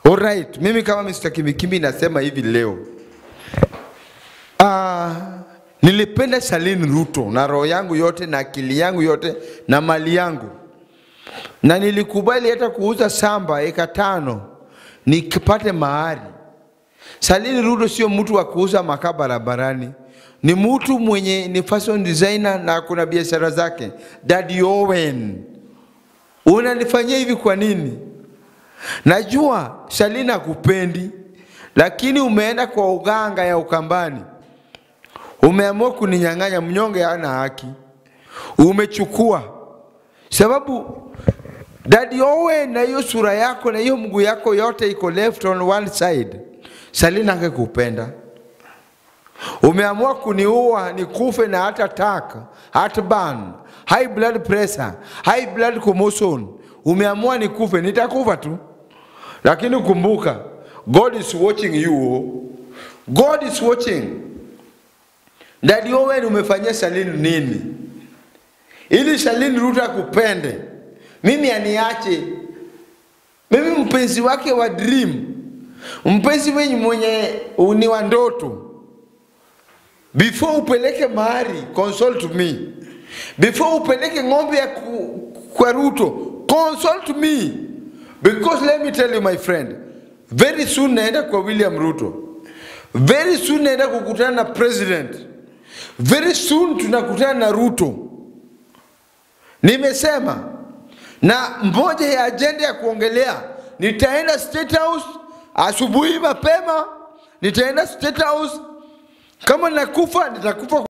Alright, mimi kama Mr. Kimikimi nasema hivi leo. Ah, nilipenda Saline Ruto na roho yangu yote na akili yangu yote na mali yangu, na nilikubali hata kuuza samba eka tano nikipate mahari. Saline Ruto sio mtu wa kuuza makaa barabarani, ni mtu mwenye ni fashion designer na kuna biashara zake. Daddy Owen, unanifanyia hivi kwa nini? Najua Shalina hakupendi, lakini umeenda kwa uganga ya Ukambani, umeamua kuninyang'anya. Mnyonge hana haki, umechukua sababu Daddy Owen na hiyo sura yako na hiyo mguu yako yote iko left on one side. Shalina angekupenda. Umeamua kuniua nikufe na hata attack, heartburn, high blood pressure, high blood commotion. Umeamua nikufe, nitakufa tu. Lakini kumbuka, God is watching you. God is watching. Daddy Owen umefanyia Shalini nini? Ili Shalini Ruto akupende. Mimi aniache. Mimi mpenzi wake wa dream. Mpenzi wenye mwenye ni wa ndoto. Before upeleke mahari, consult me. Before upeleke ng'ombe ya ku, kwa Ruto, consult me. Because let me tell you my friend, very soon naenda kwa William Ruto. Very soon naenda kukutana na president. Very soon tunakutana na Ruto. Nimesema na moja ya ajenda ya kuongelea, nitaenda State House asubuhi mapema, nitaenda State House. Kama nakufa nitakufa